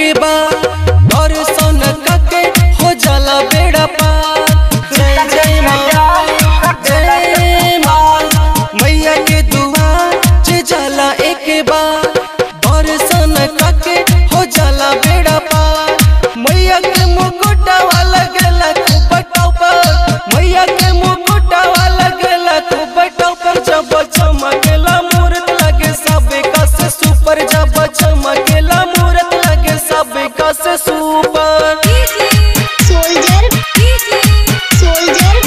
के बाद दर्शन करके हो जाला बेड़ा पार जय जय माँ जय माँ मैया के दुआर जे जाला एक बार दर्शन करके हो जाला बेड़ा पार मैया के मुकुटा वाला गला खूब टॉपर मैया के मुकुटा वाला गला खूब टॉपर जब चमकेला मूरत लगे सबे का से सुपर जब चमकेला मूरत लगे सबे का से सुपर सोल्जर सोल्जर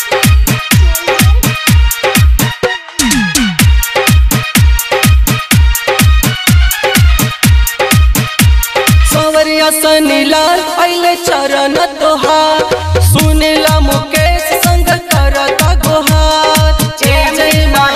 सवरिया सनी लाल पहले चरण तोहार सुनीला मुकेश संग करता गोहार जय जय माँ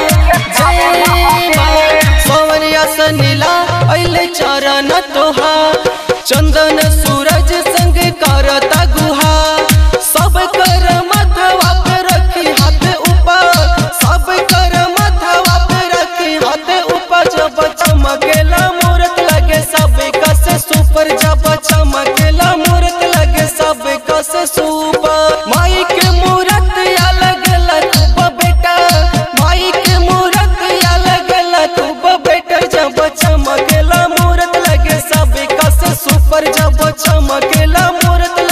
जय माँ सवरिया सनी लाल पहले चरण तोहार चंदन सूरज संग करता गुहार सब कर मथवा पे रखी हाथ ऊपर सब कर मथवा पे रखी हाथ ऊपर जब चमकेला मूरत लगे सब कस सुपर जब चमकेला मूरत लगे सब कस सुपर माई के मूरत या लगला खूब बेटा माई के मूरत या लगला खूब बेटा जब चमकेला मूरत लगे सब कस सुपर जब चमकेला मूरत